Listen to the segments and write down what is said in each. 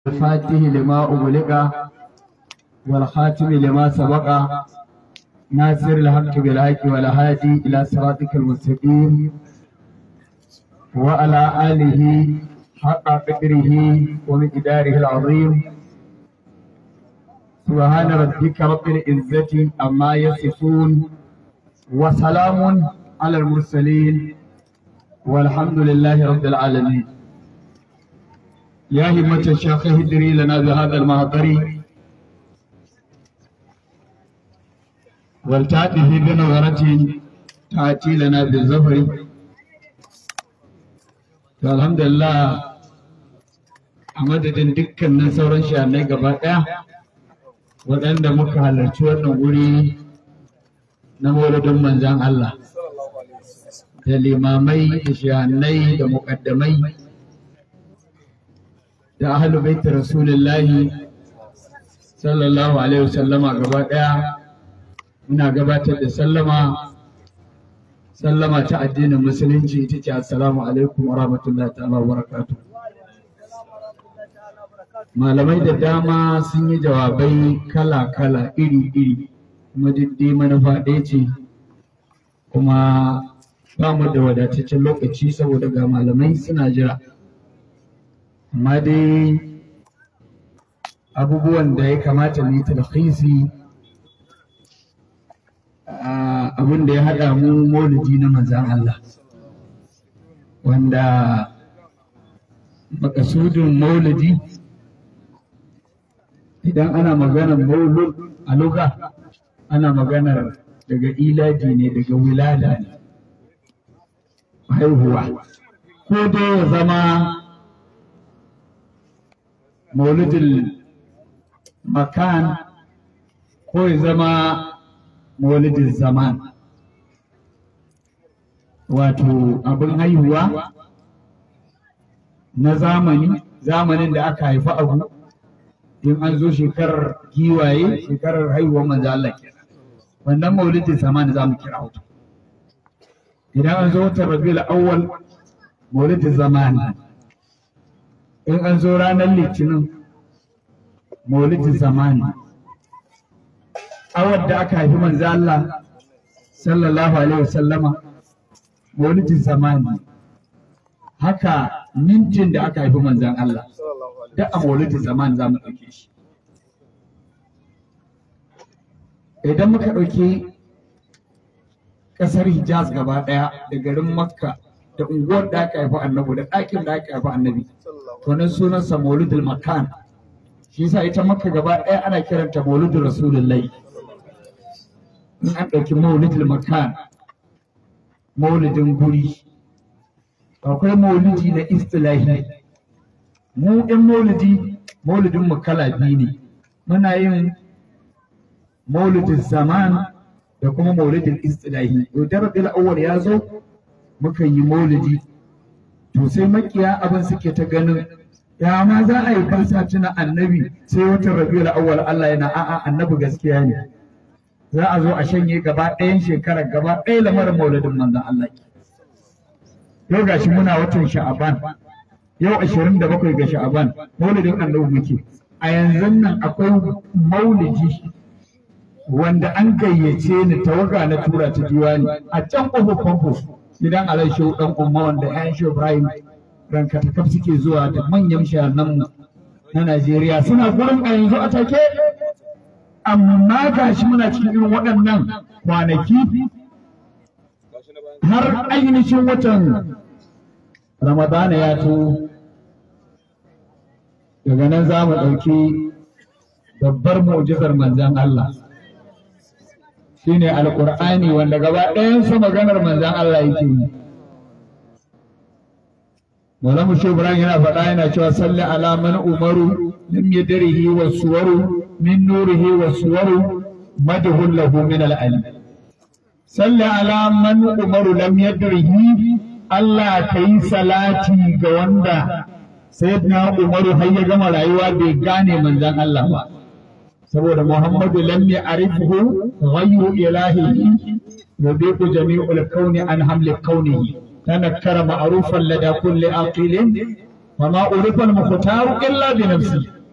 الفاتح لما أغلق والخاتم لما سبق ناصر الحق بالحق والهادي إلى صراطك المستقيم وعلى آله حق قدره ومقداره العظيم سبحان ربك رب العزة عما يصفون وسلام على المرسلين والحمد لله رب العالمين يا همة الشيخ اهدري لنا بهذا المهضر ولتأتي بنظرة تأتي لنا بالزفر الحمد لله a madadin dukkanin sauran shahanai gaba ɗaya waɗanda muka halarci wannan wuri na maulidin manzan Allah da limamai da shahanai da muƙaddamai da ahalu baiti rasulullahi sallallahu alaihi wasallama gaba ɗaya muna gabatar da sallama sallama ta addinin musulunci ita ce assalamu alaikum wa rahmatullahi ta'ala wa barakatuh malamai da dama sun yi jawabai kala-kala iri-iri kuma dai manufa ɗaya ce kuma ba mu da wadataccen lokaci saboda ga malamai suna jira amma dai abubuwan da ya kamata mu yi talhisi abin da ya haɗa mu maulidi na manzan Allah wanda makasudin maulidi idan ana maganar maulud a luga ana maganar daga ilaji ne daga wilada ne haihuwa ko dai ya zama maulidin makan ko ya zama maulidin zaman wato abin haihuwa na zamani zamanin da aka haifi abu in an zo shekarar giwaye shekarar haihuwar manzo Allah kenan wannan maulidin zamani za mu kira wato idan an zo watan rabiul awwal maulidin zamani in an zo ranar litinin maulidin zamani awar da aka haifi manzo Allah sallallahu alaihi wasallama maulidin zamani haka mintin da aka haifi manzon Allah da a maulidin zamani za mu ɗauke shi idan muka ɗauki ƙasar hijaz gaba ɗaya da garin makka da unguwar da aka haifi annabi da ɗakin da aka haifi annabi to nan sunansa maulidul makan shi yasa ita makka gaba ɗaya ana kiranta maulidul rasulullahi in an ɗauki maulidul makan maulidin guri akwai maulidi na istilahi mu ɗin maulidi maulidin mu kala biyu ne muna yin maulidin zaman da kuma maulidin istilahi to da rabiul awwal ya zo muka yi maulidi to sai makiya abin suke ta ganin ya ma za a yi kasa tuna annabi sai watan rabiul awwal Allah yana a'a annabi gaskiya ne za a zo a shanye gaba ɗayan shekarar gaba ɗaya lamarin maulidin manzon Allah yau gashi muna watan sha'aban yau ashirin da bakwai ga sha'aban maulidin annabi muke a yanzu nan akwai maulidi wanda an gayyace ni tawaga na tura ta diwani a can ƙofar famfo gidan alai shehu ɗan umma wanda ƴan shehu ibrahim ranka ta suke zuwa da manyan shaharnan na najeriya suna gurin a yanzu a take amma gashi muna cikin irin waɗannan kwanaki har ainihin watan ramadana ya to daga nan za mu ɗauki babbar mu'jizar manzan Allah shine alƙur'ani wanda gaba ɗayansa maganar manzan Allah yake yi Maulamu Shehu Ibrahim yana faɗa yana cewa salli ala man umaru lam yadrihi wa suwaru min nurihi wa suwaru madhul lahu min al-alim salli ala man umaru lam yadrihi Allah ka yi salati ga wanda sayyidina umaru har ya gama rayuwa bai gane manzon Allah ba saboda Muhammadu lam ya'rifuhu ghayru ilahihi yudiqu jami'ul kauni an hamli kaunihi تنكر معروفا لدى كل عاقل وما أعرف المختار إلا بنفسه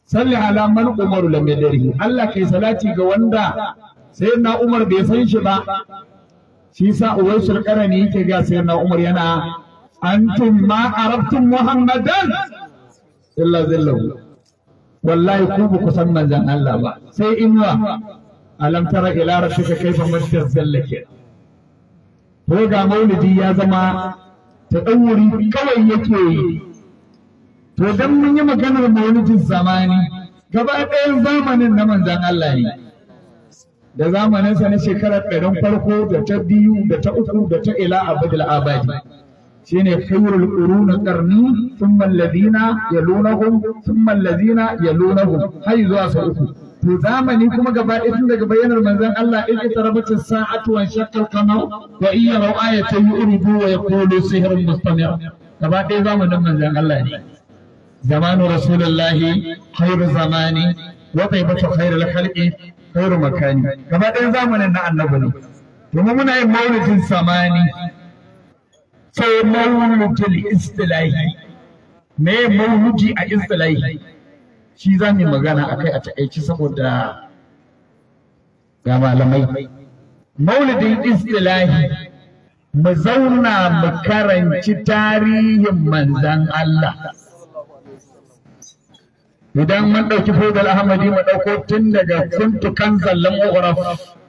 salli ala man umaru lam yadrihi Allah kai salati ga wanda sai na Umar bai san shi ba shi sa uwaisul qarani yake ga sai na Umar yana antum ma arabtum muhammadan illa zillahu wallahi ku ba ku san manzon Allah ba sai inuwa alam tara ila rabbika kaifa mashtar zallake to ga maulidi ya zama ta wuri kawai yake yi to dan mun yi maganar maulidin zamani gaba ɗayan zamanin na manzon Allah ne da zamaninsa na shekarar ɗarin farko da ta biyu da ta uku da ta ila abadul abadi shine khairul qurun qarni thumma alladhina yalunahum thumma alladhina yalunahum har zuwa sa uku to zamani kuma gaba ɗaya tun daga bayyanar manzon Allah in ita rabata sa'atu wa shaqqa al-qamar wa in yaraw ayatan yuridu wa yaqulu sihrun mustamir gaba ɗaya zamanin manzon Allah ne zamanu rasulullahi khairu zamani wa taibatu khairul khalqi khairu makani gaba ɗaya zamanin na annabi ne domin muna yin maulidin samani sai maulidul istilahi me maulidi a istilahi shi za mu magana akai a taƙaice saboda ga malamai maulidin istilahi mu zauna mu karanci tarihin manzan Allah idan mun ɗauki fodal ahmadi mu ɗauko tun daga kuntu kan zallan uraf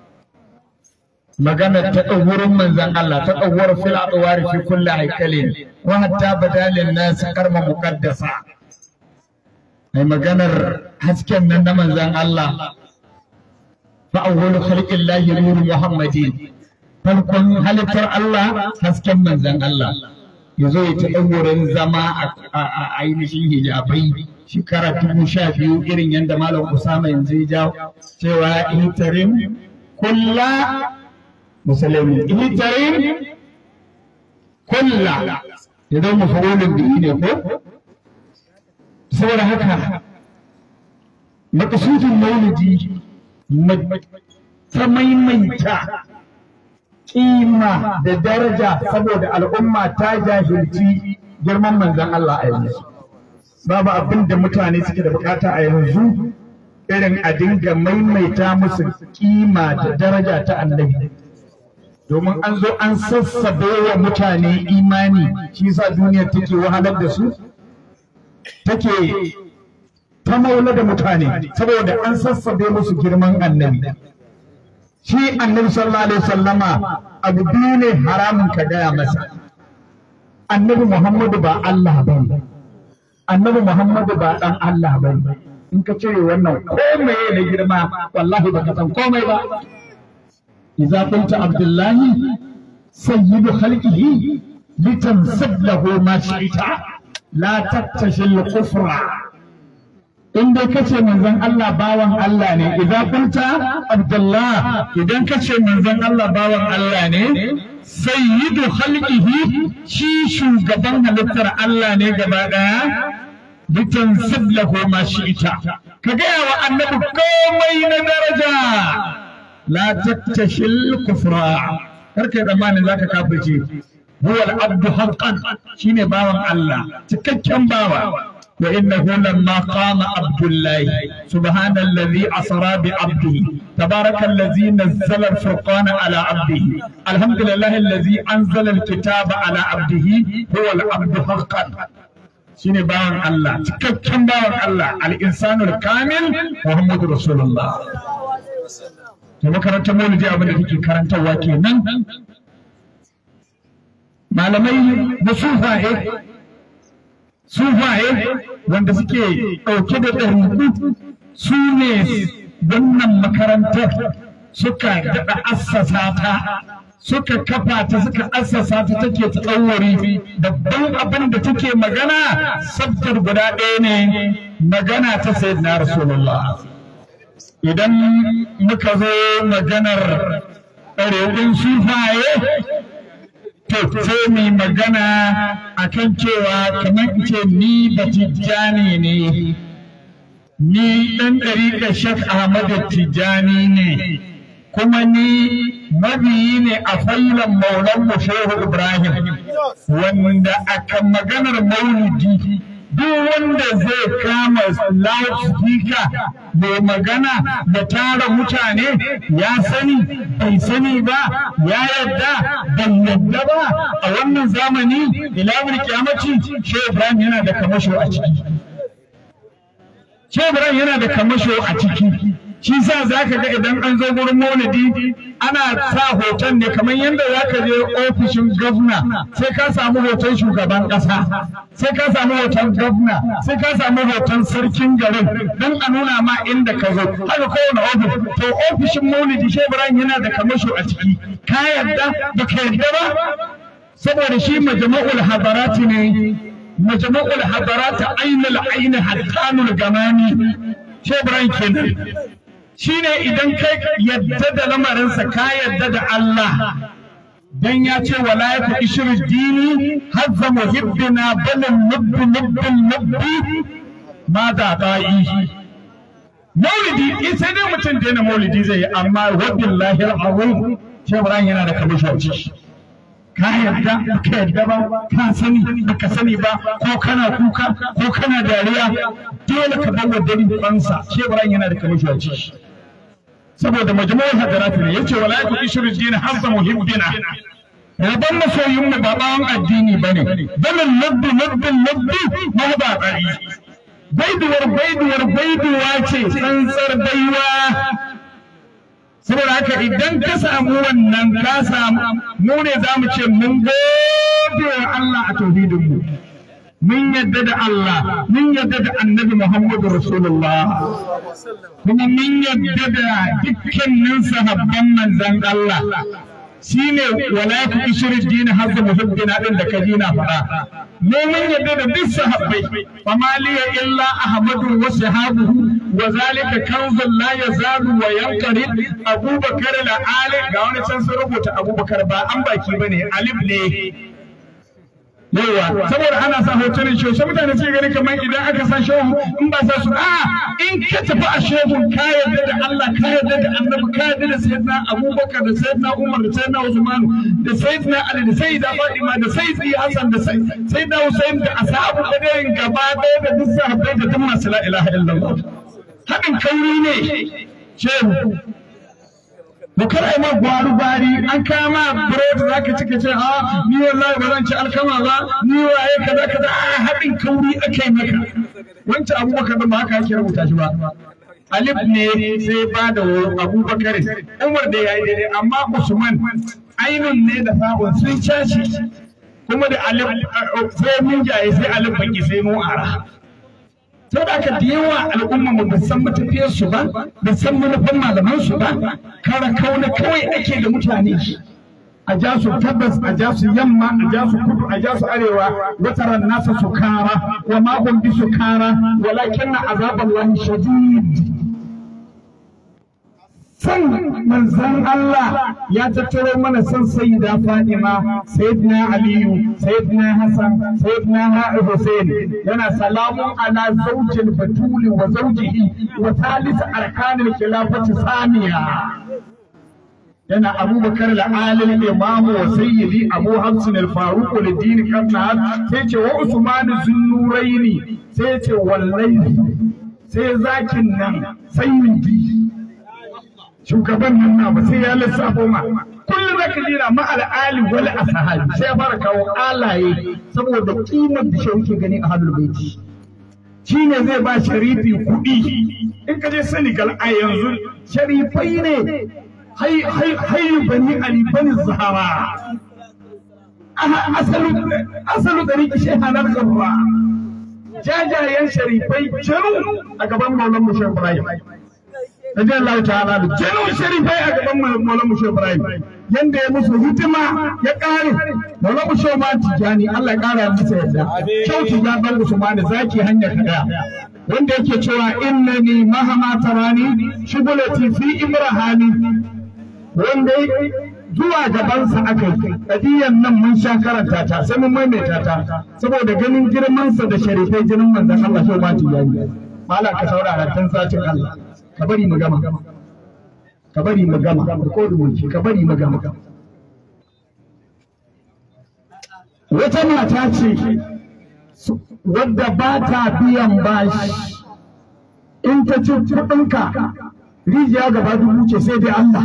magana ta ɗauwurin manzan Allah ta ɗauwar fil adwari fi kulli haikalin wa hatta badalin nas karma muqaddasa ai maganar hasken nan na manzan Allah fa awwalu khalqillahi nuru muhammadin farkon halittar Allah hasken manzan Allah yazo ya ta ɗauwurin zama a ainihin hijabai shekara dubu sha biyu irin yadda malam Usama yanzu ya jawo cewa intarim kulla musulmi intarim kulla ya zama mafawolin biyu ne ko saboda haka makasudin maulidi ta maimaita kima da daraja saboda al'umma ta jahilci girman manzan Allah a yanzu. babu abin da mutane suke da bukata a yanzu irin a dinga maimaita musu kima da daraja ta annabi domin an zo an sassabe wa mutane imani shi yasa duniya take wahalar da su take ta maula da mutane saboda an sassabe musu girman annabi shi annabi sallallahu alaihi wasallama abu biyu ne haramun ka gaya masa annabi muhammadu ba Allah ba annabi Muhammadu ba dan Allah ba in ka cire wannan komai na girma wallahi baka san komai ba idza qulta abdullahi sayyidu khalqihi litansab lahu ma shi'ta la tattashi al-kufra in dai kace manzon Allah bawan Allah ne idza qulta abdullah idan kace manzon Allah bawan Allah ne sayyidu khalqihi shi shugaban halittar Allah ne gaba daya bitan sablahu ma shi'ta ka gaya wa annabi komai na daraja la tattashil kufra karkai zamanin zaka kafirce huwa al-abdu haqqan shine bawan Allah cikakken bawa وإنه لما قام عبد الله سبحان الذي أسرى بعبده تبارك الذي نزل الفرقان على عبده الحمد لله الذي أنزل الكتاب على عبده هو العبد حقا shine bawan Allah cikakken bawan Allah al-insanul kamil Muhammadu Rasulullah to makarantar maulidi abin da take karantarwa kenan malamai na sufaye sufaye wanda suke ɗauke da ɗariku su ne wannan makarantar suka daɗa assasa ta suka kafa ta suka assasa ta take tsawari babban abin da take magana sabtar guda ɗaya ne magana ta sayyidina rasulullah idan muka zo maganar ɗariƙun sufaye to sai mu magana akan cewa kamar ce ni batijjani ne ni ɗan ɗariƙar shek ahmadu tijjani ne kuma ni mabiyi ne a failan maulan shehu ibrahim wanda aka maganar maulidi duk wanda zai kama loudspeaker mai magana da tara mutane ya sani bai sani ba ya yadda bai yadda ba a wannan zamani ilawar kyamaci shi ibrahim yana da kamasho a ciki shi ibrahim yana da kamasho a ciki shi sa za ka ga idan an zo gurin maulidi ana sa hoton ne kamar yadda za ka je ofishin gwamna sai ka samu hoton shugaban ƙasa sai ka samu hoton gwamna sai ka samu hoton sarkin garin don a nuna ma inda ka zo haka kowane ofis to ofishin maulidi shi ibrahim yana da kamasho a ciki ka yadda ba ka yadda ba saboda shi majma'ul hadarati ne majma'ul hadarati ainul aini hattanul gamani shi ibrahim kenan shine idan kai yadda da lamarinsa ka yadda da Allah dan ya ce wala ya fi ishir dini hazza muhibbina balin nubbi nubbi nubbi ma da da'i maulidi in sai dai mutum daina maulidi zai yi amma wabillahi al'azim shi Ibrahim yana da kamishoci ka yarda ka yarda ba ka sani baka sani ba ko kana kuka ko kana dariya dole ka bawa dalilin kansa shi Ibrahim yana da kamishoci saboda majmu'ul hadarat ne yace wala yakun ishru din hamza muhibbina rabban masoyin mu ba bawan addini bane balin nabbi nabbi nabbi ma ba bari baiduwar baiduwar baiduwa ce tsantsar baiwa saboda haka idan ka samu wannan ka samu mu ne za mu ce mun gode wa Allah a tauhidin mu mun yadda da Allah mun yadda da annabi Muhammadu Rasulullah kuma mun yadda da dukkanin sahabban manzan Allah shine wala ku ishri din hazza muhibbina din da kaji na fara mu mun yadda da duk sahabbai fama liya illa ahmadu wa sahabuhu wa zalika kanzun la yazalu wa yanqari abubakar la ali ga wani can sun rubuta abubakar ba an baki bane alif ne yawa saboda ana sa hotunan shehu sai mutane suke gani kamar idan aka sa shehu in ba sa su a in ka tafi a shehu ka yarda da Allah ka yarda da Annabi ka yarda da Sayyidina Abubakar da Sayyidina Umar da Sayyidina Usman da Sayyidina Ali da Sayyida Fatima da Sayyidi Hassan da Sayyidina Hussein da ashabu badarin gaba ɗaya da duk sahabbai da duk masu la ilaha illallah haɗin kauri ne shehu da kar ai ma gwaru gwari an kama burodi zaka ci ka ce a ni wallahi ba zan ci alkama ba ni waye kaza kaza a haɗin kauri akai maka wancan abubakar ba haka yake rubuta shi ba alif ne sai ba da abubakar umar da yayi daidai amma usman ainun ne da fa'un sun caci kuma da alif sai mun jaye sai alif baki sai mu ara sau da aka da yawa al'umma mu ba san matafiyar su ba ba san manufan malaman su ba kara kauna kawai ake da mutane a ja su tabbas a ja su yamma a ja su kudu a ja su arewa wataran nasa su kara wa ma hum bi su kara walakin na azaballahi shadid san manzan Allah ya tattaro mana san sayyida Fatima sayyidina Aliyu sayyidina Hassan sayyidina Hussein yana salamun ala zawjil batuli wa zawjihi wa thalith arkanil khilafati saniya yana abubakar al'alil imamu wa sayyidi abu hafsin al-faruq al-din kanna sai ce wa usman zunnuraini sai ce wallahi sai zakin nan sayyidi shugaban nan na ba sai ya lissafo ma kullum zaka jira ma al'ali wal ashabi sai ya fara kawo alaye saboda kimar da shi yake gani a hadul baiti shine zai ba sharifi kuɗi in ka je Senegal a yanzu sharifai ne hay hay hay bani ali bani zahara asalu asalu da riki shehanar gaba jajayen sharifai jaru a gaban maulan mu shehu ibrahim Rabi Allah ta'ala da jinin sharifai a gaban Maulana Mushe Ibrahim yanda ya musu hidima ya kare Maulana Mushe ma tijani Allah ya kara masa yadda kyau tijan dan Usman zaki hanyar kada wanda yake cewa innani mahama tarani shugulati fi imrahani wanda zuwa gabansa aka yi kadiyan nan mun sha karanta ta sai mun maimaita ta saboda ganin girmansa da sharifai jinin manzon Allah shi ma tijani malam ka saurara tun satin Allah ka bari mu gama ka bari mu gama ko rubuci ka bari mu gama wata mata ce wadda ba ta biyan bashi in ta ci kuɗinka rijiya gaba dubu ce sai dai Allah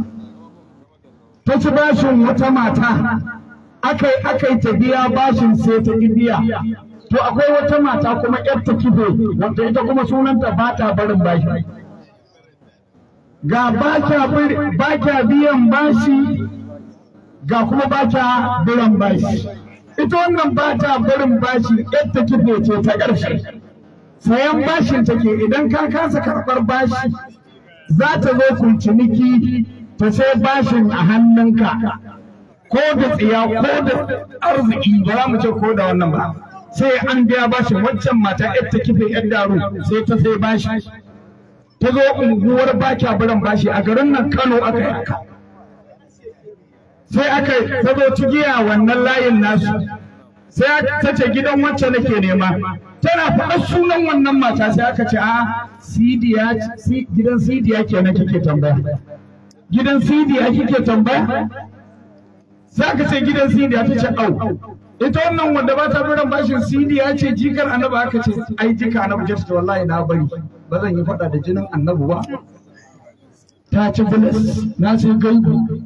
ta ci bashin wata mata akai akai ta biya bashin sai ta ki biya to akwai wata mata kuma yar ta kife wanda ita kuma sunanta ba ta barin bashi ga ba kya biyan bashi ga kuma ba kya biyan bashi ita wannan ba ta barin bashi yar ta kife ce ta ƙarshe sayan bashin take idan ka kasa karɓar bashi za ta zo ku ciniki ta sai bashin a hannunka ko da tsiya ko da arziki ba za mu ce ko da wannan ba sai an biya bashin waccan mata yar ta kife yar daru sai ta sai bashi ta zo unguwar baki biran bashi a garin nan Kano aka yi haka sai aka ta zo cigiya wannan layin nasu sai ta ce gidan wacce nake nema tana faɗa sunan wannan mata sai aka ce a sidiya gidan sidiya kenan kike tambaya gidan sidiya kike tambaya sai aka ce gidan sidiya ta ce au ita wannan wanda ba ta biran bashin sidiya ce jikar annabi aka ce ai jika annabi ce wallahi na bari ba zan yi faɗa da jinin annabi ba ta ci bilis na sai gaibu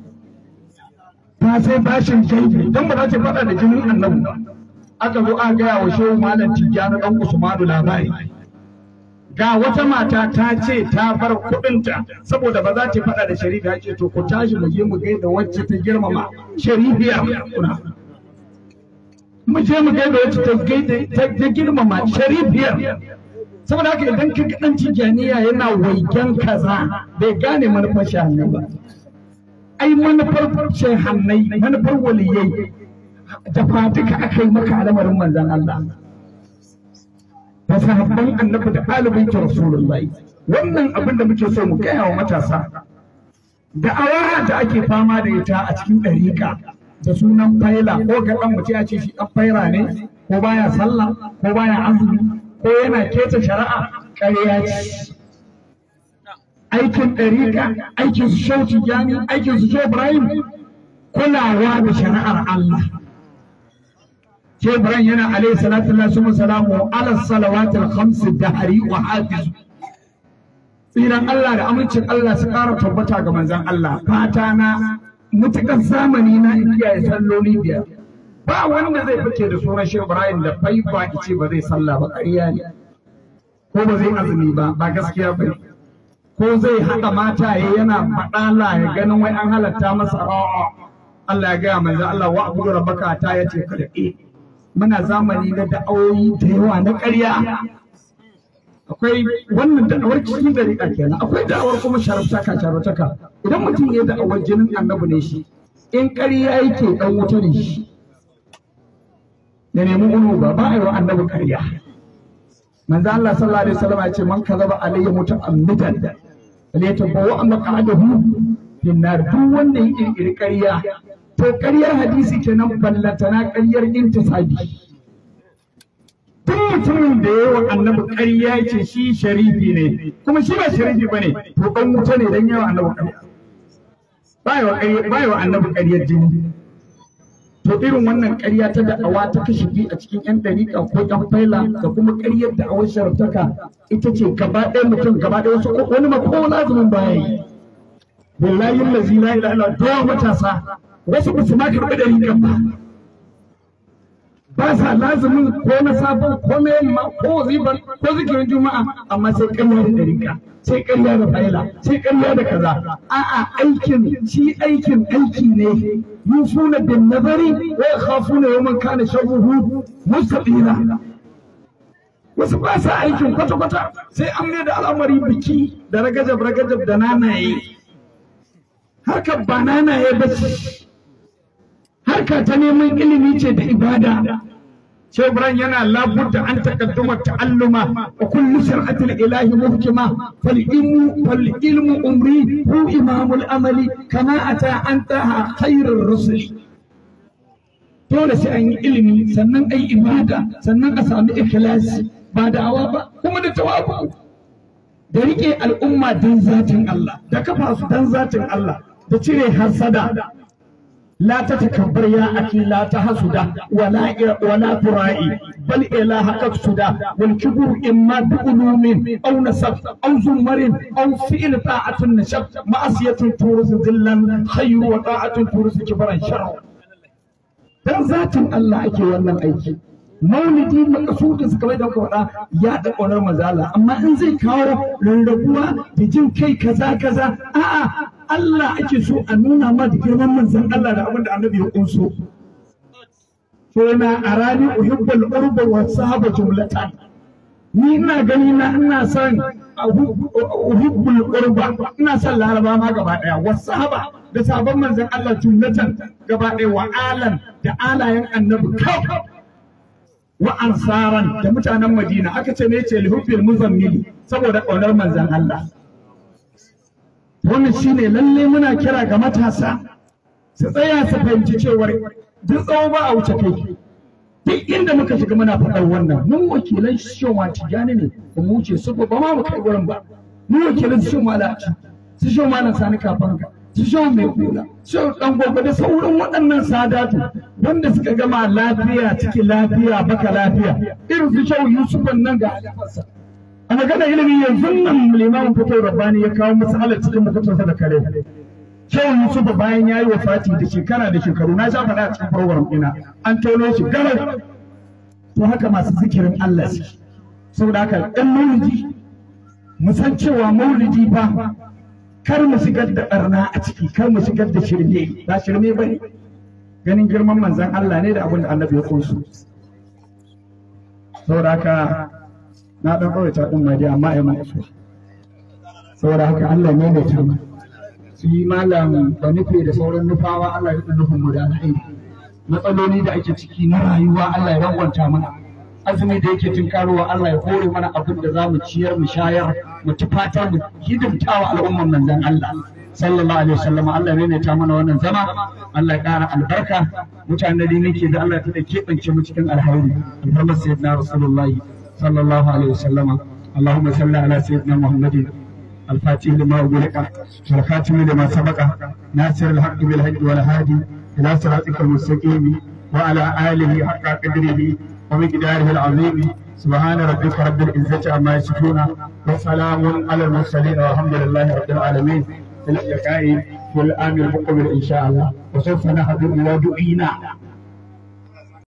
ta sai bashin gaibu don ba za ta faɗa da jinin annabi ba aka zo aka gaya wa shehu malam tijjani dan usmanu labari ga wata mata ta ce ta bar kuɗinta saboda ba za ta faɗa da sharifa ce to ku tashi mu je mu gaida wacce ta girmama sharifiya kuna mu je mu gaida wacce ta gaida ta girmama sharifiyar saboda haka idan ka dan tijaniya yana waigen kaza bai gane manufar shahannai ba ai manufar shahannai manufar waliyai da fatika aka yi maka al'amarin manzan Allah da sahabban annabi da ɗalibin ki rasulullahi wannan abin da muke so mu gaya wa matasa da awara da ake fama da ita a cikin ɗariƙa da sunan faila ko ga ɗan mutum ya ce shi ɗan faira ne ko baya sallah ko baya azumi ko yana keta shari'a ƙarya ce aikin ɗariƙa aikin su shau tijjani aikin su shau ibrahim kulawa da shari'ar Allah Shai Ibrahim yana alaihi salatu wa salamu ala salawatul khams dahari wa hafiz tsiran Allah da amincin Allah su ƙara tabbata ga manzon Allah fata na mutukan zamani na in kiyaye salloli biyar ba wanda zai fice da sunan Shai Ibrahim da faifa ice ba zai sallah ba ƙarya ne ko ba zai azumi ba ba gaskiya ba ko zai haɗa mataye yana faɗala ya ganin wai an halatta masa a'a Allah ya gaya manzo Allah wa abudu rabbaka ta yace kada eh muna zamani na da'awoyi da yawa na ƙarya akwai wannan da'awar cikin dariƙa kenan akwai da'awar kuma sharaftaka sharaftaka idan mutum ya da'awar jinin annabi ne shi in ƙarya yake dan wuta ne shi ya nemi ulu ba ba a yi wa annabi ƙarya manzo Allah sallallahu alaihi wasallam ya ce man kazaba alayya muta'ammidan falyatabawa maq'adahu fin nar duk wanda ya kirkiri ƙarya to ƙaryar hadisi kenan ballantana ƙaryar intisabi duk mutumin da ya wa annabi ƙarya ce shi sharifi ne kuma shi ba sharifi bane to dan wuta ne dan yawa annabi ƙarya ba wa annabi ƙaryar jini to irin wannan ƙarya ta da'awa ta kashe bi a cikin yan dariƙa ko yan faila da kuma ƙaryar da'awar sharaftaka ita ce gaba ɗaya mutum gaba ɗaya wasu wani ma ko lazumin baya yi billahi allazi la ilaha illa huwa matasa wasu ba su ma karɓi dariƙan ba ba sa lazumin ko na sabon ko na yamma ko wazibar ko zikirin juma'a amma sai ƙarya da dariƙa sai ƙarya da faila sai ƙarya da kaza a'a aikin shi aikin aiki ne yufuna bin nazari wa yakhafuna yawman kana sharruhu mustaqila wasu ba sa aikin kwata kwata sai an mai da al'amari biki da ragajab ragajab da nanaye harkar ba nanaye ba ce harka ta neman ilimi ce da ibada Shehu Ibrahim yana labudda an takadduma ta'alluma wa kullu shar'atil ilahi muhkima fal ilmu fal ilmu umri hu imamul amali kama ata an taha khairur rusuli dole sai an yi ilimi sannan ai ibada sannan a sami ikhlasi ba da'awa ba kuma da tawabu da rike al'umma dan zatin Allah da kafa su dan zatin Allah da cire hasada لا تتكبر يا أخي لا تحسد ولا ولا ترائي بل إلهك اقصد والكبر إما بعلوم أو نسب أو زمر أو فعل طاعة النشب معصية تورث ذلا خير وطاعة تورث كبرا شر dan zatin Allah ake wannan aiki maulidi makasudin su kamar da kuka faɗa ya da ƙaunar mazala amma in zai kawo rarrabuwa da jin kai kaza kaza a'a Allah ake so a nuna ma da girman manzon Allah da abin da annabi ya kunso so na arani uhibbul urba wa sahaba jumlatan ni ina gani na ina son uhibbul urba ina son laraba ma gaba daya wa sahaba da sabon manzon Allah jumlatan gaba daya wa alan da alayen annabi kawai wa ansaran da mutanen Madina aka ce ne ce lihubbil muzammili saboda ƙaunar manzon Allah wannan shine lalle muna kira ga matasa su tsaya su fahimci cewar duk tsawo ba a wuce kai duk inda muka shiga muna faɗar wannan mun wakilan shoma tijani ne ba mu wuce su ba ma mu kai wurin ba mu wakilan su shoma laci su shoma nan sani kafanga su shoma mai kula su dan gobe da sauran waɗannan sadatu wanda suka gama lafiya cikin lafiya baka lafiya irin su shau yusufan nan ga halifarsa a magana ilimi yanzu nan limamin fito rabbani ya kawo masalar cikin mutuntunsa da kare Shehu Yusuf bayan ya yi wa Fati da shekara da shekaru na sha faɗa a cikin program ɗina an tono shi garau to haka masu zikirin Allah su saboda haka ɗan maulidi mu san cewa maulidi ba kar mu shigar da ɓarna a ciki kar mu shigar da shirme ba shirme ba ne ganin girman manzan Allah ne da abin da annabi ya kunsu saboda haka na ɗan ƙawaita ɗin ma dai amma ya mai saboda haka Allah ne mai tama su yi malam da nufi da sauran nufawa Allah ya nufin mu da alheri matsaloli da ake ciki na rayuwa Allah ya rangwanta mana azumi da yake tunkarowa Allah ya hore mana abin da za mu ciyar mu shayar mu tufatar mu hidimtawa al'umman manzon Allah sallallahu alaihi wasallam Allah ne ta mana wannan zama Allah ya ƙara albarka mutanen da nake da Allah ya tada keɓance mu cikin alhairi alfarmar sayyidina rasulullahi sallallahu alaihi wasallam اللهم صل على سيدنا محمد الفاتح لما أغلق والخاتم لما سبق ناصر الحق بالحق والهادي إلى صراطك المستقيم وعلى آله حق قدره ومقداره العظيم سبحان ربك رب العزة عما يصفون وسلام على المرسلين والحمد لله رب العالمين في اللقاء في العام المقبل إن شاء الله وسوف نحضر إلى دعينا